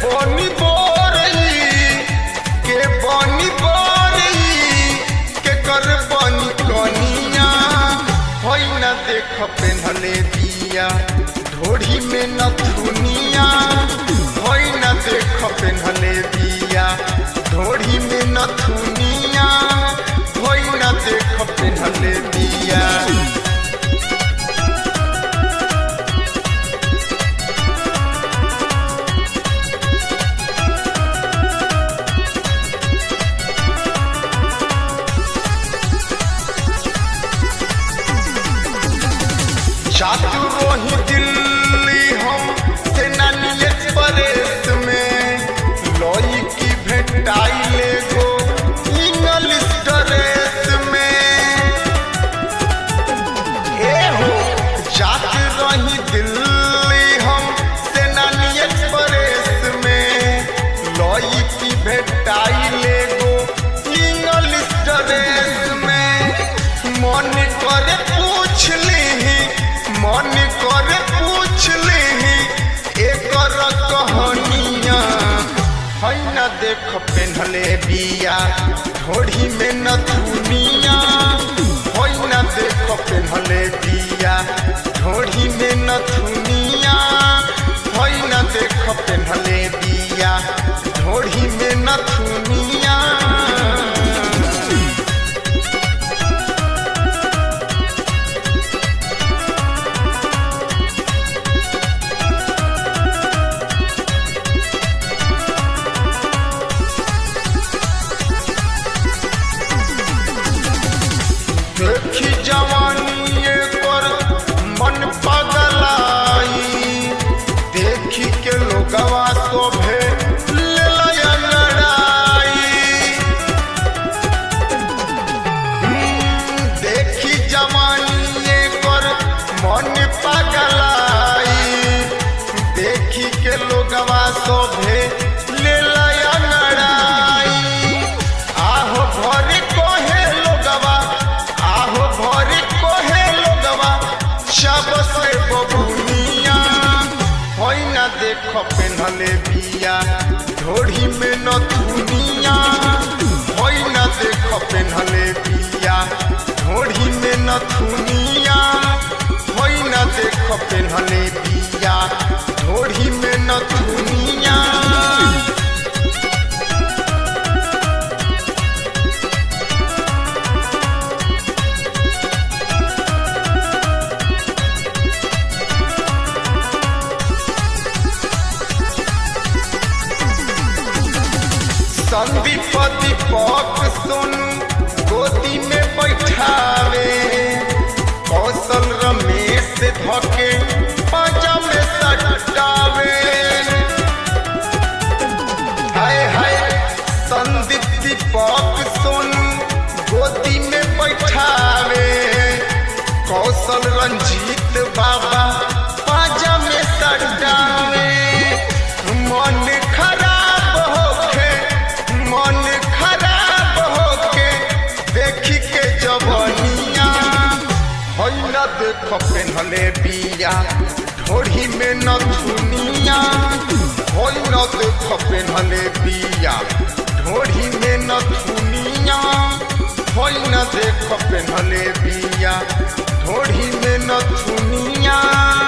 बनी बोरई के बनी बोरई के कर बनी कनिया होई न देख पेन्हले बिया ढोढ़ी में न थुनिया होई न देख पेन्हले बिया ढोढ़ी में न थुनिया होई न देख पेन्हले बिया जातु रोही दिल्ली हम सेनानी एक्सप्रेस में लोई की भेटाइले गो इंग्लिश ड्रेस में ए हो जातु रोही दिल्ली हम सेनानी एक्सप्रेस में लोई की भेटाइले गो इंग्लिश ड्रेस में मन करे पूछ ली मन करे पूछ ली एकर कहानिया है न देख पेन्हले बिया ढोढ़ी में न दुनिया है न देख पेन्हले बिया ढोढ़ी में न दुनिया है न देख पेन्हले बिया ढोढ़ी में न दुनिया देखी जवानी पर मन पगलाई देखी के लोगवा शोभे लेलया लड़ाई हम्म, देखी जवानी पर मन पगलाई देखी के लोगवा शोभे लेलया लड़ाई आहो भरे कोहे लोगवा आहो भरे कोहे लोगवा सब से बबुनिया होई ना देखो पेन्हले बिया ढोढ़ी में न दुनिया होई ना देखो पेन्हले बिया ढोढ़ी में न दुनिया होई ना देखो पेन्हले बिया ढोढ़ी में न दुनिया संदीप दीपक सोनू गोदी में बैठावे कौशल रमेश धके पाजा में सटावे हाय हाय संदीप दीपक सोनू गोदी में बैठावे कौशल रंजीत बाबा पाजा में सटावे मन खराब होके मन खराब होके देखी के जवनिया होई न देख पेन्हले बिया ढोढ़ी में न दुनिया होई न देख पेन्हले बिया ढोढ़ी में न दुनिया होई न देख पेन्हले बिया ढोढ़ी में न दुनिया